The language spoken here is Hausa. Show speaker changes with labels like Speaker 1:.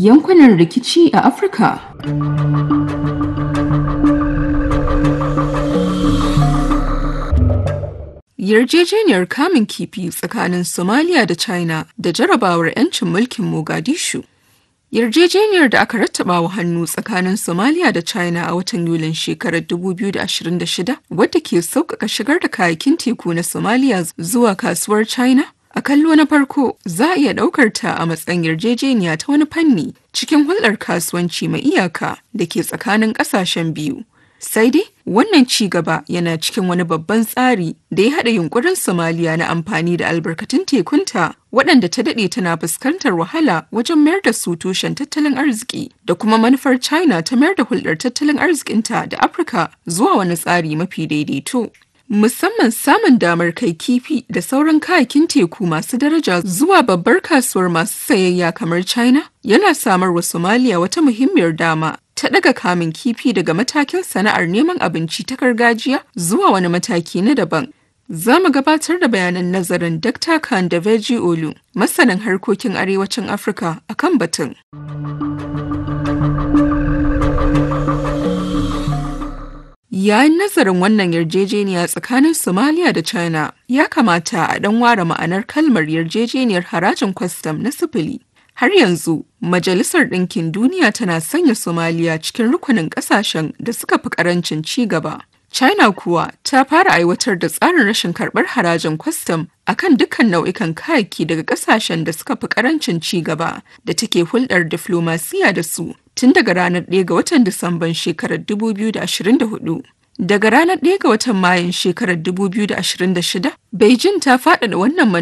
Speaker 1: yankunan rikici a Afirka. Yarjejeniyar kamun kifi tsakanin Somalia da China da jarabawar 'yancin mulkin Mogadishu. Yarjejeniyar da aka rattaba wa hannu tsakanin Somalia da China a watan Yulin shekarar 2026 wadda ke sauƙaƙa shigar da kayakin teku na Somalia zuwa kasuwar China A kallo na farko za a iya ɗaukar ta a matsayin yarjejeniya ta wani fanni cikin hulɗar kasuwanci mai iyaka da ke tsakanin ƙasashen biyu. Sai dai wannan ci gaba yana cikin wani babban tsari da ya haɗa yunkurin Somaliya na amfani da albarkatun tekunta waɗanda ta daɗe tana fuskantar wahala wajen mayar da su tushen tattalin arziki da kuma manufar China ta mayar da hulɗar tattalin arzikinta da Afirka zuwa wani tsari mafi daidaito. musamman samun damar kai kifi da sauran kayakin teku masu daraja zuwa babbar kasuwar masu sayayya kamar China yana samar wa Somalia wata muhimmiyar dama ta daga kamun kifi daga matakin sana'ar neman abinci ta gargajiya zuwa wani mataki na daban. Za mu gabatar da bayanan nazarin Dr. Khan da Veji Olu, masanin harkokin arewacin Afirka a kan batun. Yayin nazarin wannan yarjejeniya tsakanin Somalia da China, ya kamata a ɗan ware ma'anar kalmar yarjejeniyar harajin kwastam na sifili. Har yanzu, Majalisar Ɗinkin Duniya tana sanya Somalia cikin rukunin ƙasashen da suka fi ƙarancin ci gaba. China kuwa ta fara aiwatar da tsarin rashin karɓar harajin kwastam a kan dukkan nau'ikan kayaki daga ƙasashen da suka fi ƙarancin ci gaba da take hulɗar diflomasiya da su tun daga ranar 1 ga watan Disamban shekarar 2024. Daga ranar 1 ga watan Mayun shekarar 2026, Beijing ta faɗaɗa wannan